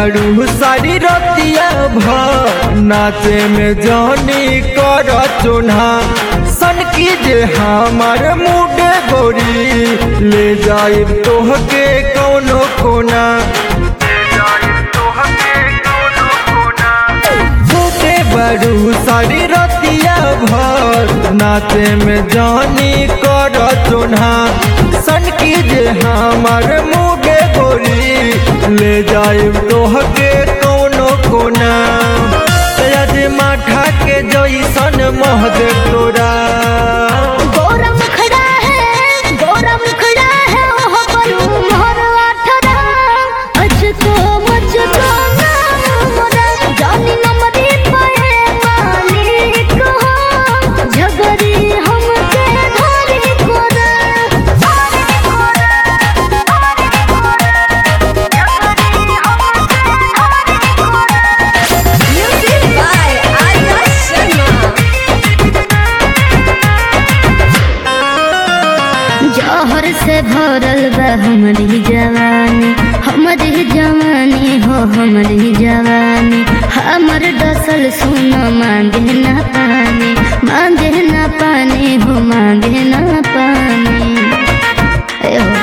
बारू सारी रतिया भर नाचे में जानी कर चुन्हा सन की जे हमार मुडे गोरी ले जाए तोहके कौनो कोना छोटे बड़ू सारी रतिया भर नाचे में जानी कर चुन्हा सन की जे हमार मुडे गोरी ले जाए तोहके कौनो कोना आज माठा के जैसन मोह दे तोरा गोरा मुखड़ा है गोरा मुखड़ा है ओह बलू मोर आठरा अचको मचको नाम मोरा जानी नमरी पाए मालिक हो झगड़ी हमके धरी कोरा धरी कोरा धरी कोरा झगड़ी हमके धरी कोरा म्यूजिक बाय आर्या शर्मा जहर से भरल बा हमारी जवानी हमारी जवानी हो हमारी जवानी हमर डसल सुन मांगे ना पानी मांगे ना पानी हो मांगे ना पानी ए हो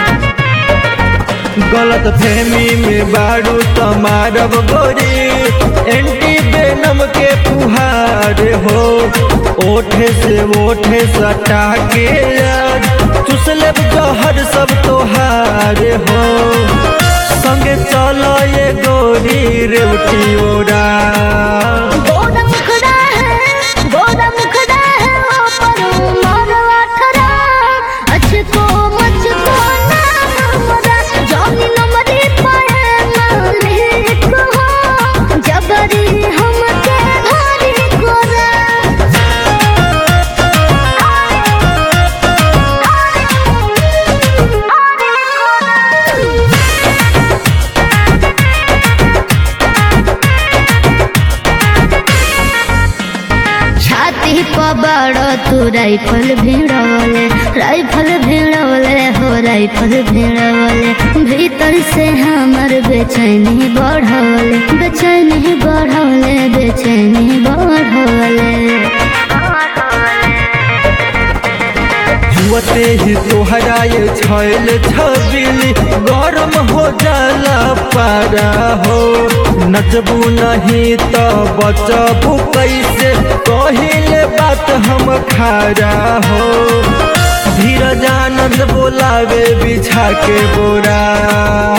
गलत फहमी में बारू तमारब गोरी एंटी बेनम के फुहार हो ओठे से ओठे सटा के यार चुसले जहर सब तोहार हो संगे चलो ये गोरी रेवटी ओरा गोरा मुखड़ा है गोरा मुखड़ा है ओ परू मोर आठरा अचको मचको नाम मोरा जानी नमरी पाए मालिक हो जबरी हमके धरी कोरा छाती पर बड़ो तू राइफल भिड़वले राइफल भिड़वले हो राइफल भिड़वले भीतर से हमर बेचैनी बढ़वले बेचैनी बढ़वले बेचैनी बढ़वले जुअते ही तोहरा ये छैल छबिली गरम हो जाला पारा हो नचबू नहीं तो बचबू कैसे कहिले बात हम खारा हो धीरज आनंद बोलावे बिछा के बोरा